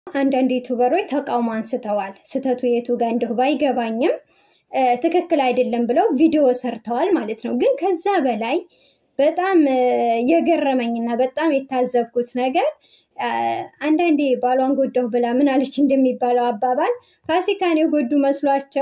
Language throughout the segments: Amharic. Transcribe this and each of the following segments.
አንዳንድ ዩቱበሮች ተቃውሞ አንስተዋል። ስህተቱ የቱ ጋር እንደሁ ባይገባኝም ትክክል አይደለም ብለው ቪዲዮ ሰርተዋል ማለት ነው። ግን ከዛ በላይ በጣም የገረመኝና በጣም የታዘብኩት ነገር አንዳንዴ ባሏን ጎዳሁ ብላ ምን አለች እንደሚባለው አባባል ፋሲካን የጎዱ መስሏቸው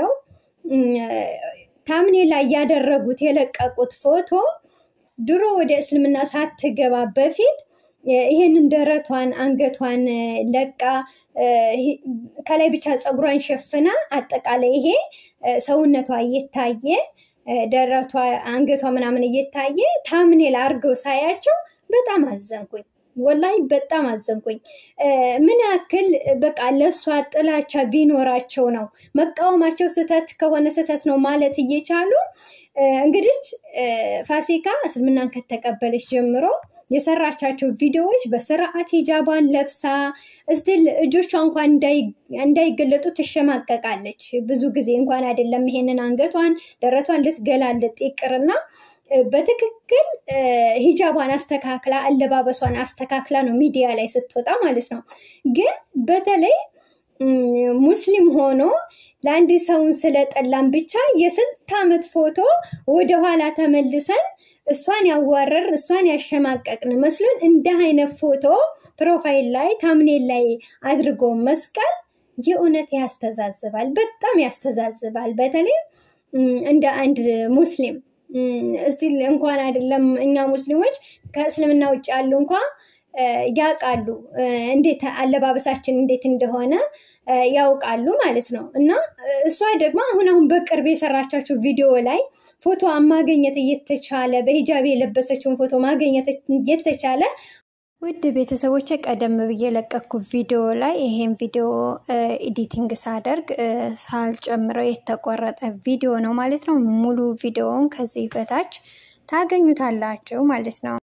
ታምኔ ላይ ያደረጉት የለቀቁት ፎቶ ድሮ ወደ እስልምና ሳትገባ በፊት ይሄንን ደረቷን አንገቷን ለቃ ከላይ ብቻ ፀጉሯን ሸፍና አጠቃላይ ይሄ ሰውነቷ እየታየ ደረቷ አንገቷ ምናምን እየታየ ታምኔል አርገው ሳያቸው በጣም አዘንኩኝ። ወላሂ በጣም አዘንኩኝ። ምን ያክል በቃ ለእሷ ጥላቻ ቢኖራቸው ነው መቃወማቸው ስህተት ከሆነ ስህተት ነው ማለት እየቻሉ እንግዲህ ፋሲካ እስልምናን ከተቀበለች ጀምሮ የሰራቻቸው ቪዲዮዎች በስርዓት ሂጃቧን ለብሳ እስቲል እጆቿ እንኳን እንዳይገለጡ ትሸማቀቃለች። ብዙ ጊዜ እንኳን አይደለም ይሄንን አንገቷን ደረቷን ልትገላለጥ ይቅርና በትክክል ሂጃቧን አስተካክላ አለባበሷን አስተካክላ ነው ሚዲያ ላይ ስትወጣ ማለት ነው። ግን በተለይ ሙስሊም ሆኖ ለአንድ ሰውን ስለጠላን ብቻ የስንት ዓመት ፎቶ ወደኋላ ተመልሰን እሷን ያዋረር እሷን ያሸማቀቅን መስሎን እንደ አይነት ፎቶ ፕሮፋይል ላይ ታምኔል ላይ አድርጎ መስቀል የእውነት ያስተዛዝባል፣ በጣም ያስተዛዝባል። በተለይ እንደ አንድ ሙስሊም እስቲ እንኳን አይደለም እኛ ሙስሊሞች ከእስልምና ውጭ ያሉ እንኳ ያውቃሉ እንዴት አለባበሳችን እንዴት እንደሆነ ያውቃሉ ማለት ነው። እና እሷ ደግሞ አሁን አሁን በቅርብ የሰራቻቸው ቪዲዮ ላይ ፎቶ ማግኘት እየተቻለ በሂጃብ የለበሰችውን ፎቶ ማግኘት እየተቻለ ውድ ቤተሰቦች ቀደም ብዬ የለቀኩት ቪዲዮ ላይ ይሄን ቪዲዮ ኤዲቲንግ ሳደርግ ሳልጨምረው የተቆረጠ ቪዲዮ ነው ማለት ነው። ሙሉ ቪዲዮውን ከዚህ በታች ታገኙታላችሁ ማለት ነው።